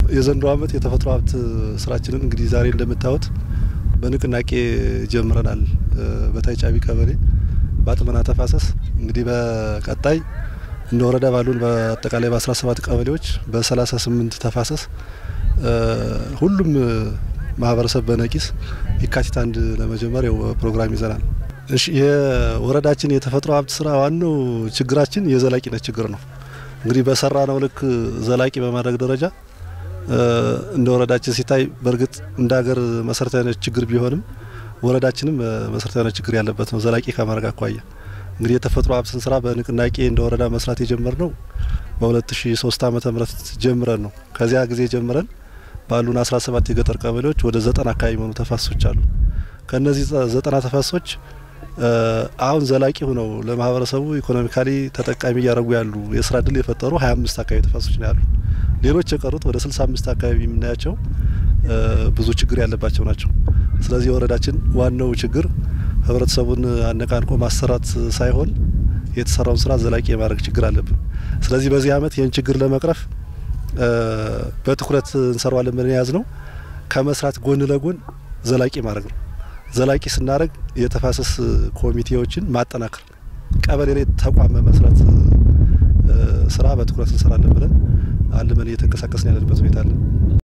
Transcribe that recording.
የዘንድሮ ዓመት የተፈጥሮ ሀብት ስራችንን እንግዲህ ዛሬ እንደምታዩት በንቅናቄ ጀምረናል። በታይ ጫቢ ቀበሌ በአጥመና ተፋሰስ እንግዲህ በቀጣይ እንደ ወረዳ ባሉን በአጠቃላይ በ17 ቀበሌዎች በ38 ተፋሰስ ሁሉም ማህበረሰብ በነቂስ የካቲት አንድ ለመጀመር ያው ፕሮግራም ይዘናል። እሺ የወረዳችን የተፈጥሮ ሀብት ስራ ዋናው ችግራችን የዘላቂነት ችግር ነው። እንግዲህ በሰራ ነው ልክ ዘላቂ በማድረግ ደረጃ እንደ ወረዳችን ሲታይ በእርግጥ እንደ ሀገር መሰረታዊ ችግር ቢሆንም ወረዳችንም መሰረታዊ ችግር ያለበት ነው። ዘላቂ ከማድረግ አኳያ እንግዲህ የተፈጥሮ ሀብትን ስራ በንቅናቄ እንደ ወረዳ መስራት የጀመርነው በ2003 ዓመተ ምህረት ጀምረን ነው። ከዚያ ጊዜ ጀምረን ባሉን 17 የገጠር ቀበሌዎች ወደ ዘጠና አካባቢ የሆኑ ተፋሰሶች አሉ። ከነዚህ ዘጠና ተፋሰሶች አሁን ዘላቂ ሆነው ለማህበረሰቡ ኢኮኖሚካሊ ተጠቃሚ እያደረጉ ያሉ የስራ እድል የፈጠሩ 25 አካባቢ ተፋሰሶች ነው ያሉ። ሌሎች የቀሩት ወደ 65 አካባቢ የምናያቸው ብዙ ችግር ያለባቸው ናቸው። ስለዚህ የወረዳችን ዋናው ችግር ህብረተሰቡን አነቃንቆ ማሰራት ሳይሆን የተሰራውን ስራ ዘላቂ የማድረግ ችግር አለብን። ስለዚህ በዚህ አመት ይህን ችግር ለመቅረፍ በትኩረት እንሰራዋለን ብለን የያዝ ነው ከመስራት ጎን ለጎን ዘላቂ ማድረግ ነው። ዘላቂ ስናደርግ የተፋሰስ ኮሚቴዎችን ማጠናከር፣ ቀበሌ ላይ ተቋም መመስረት ስራ በትኩረት እንሰራለን ብለን አልመን እየተንቀሳቀስን ያለንበት ሁኔታ አለን።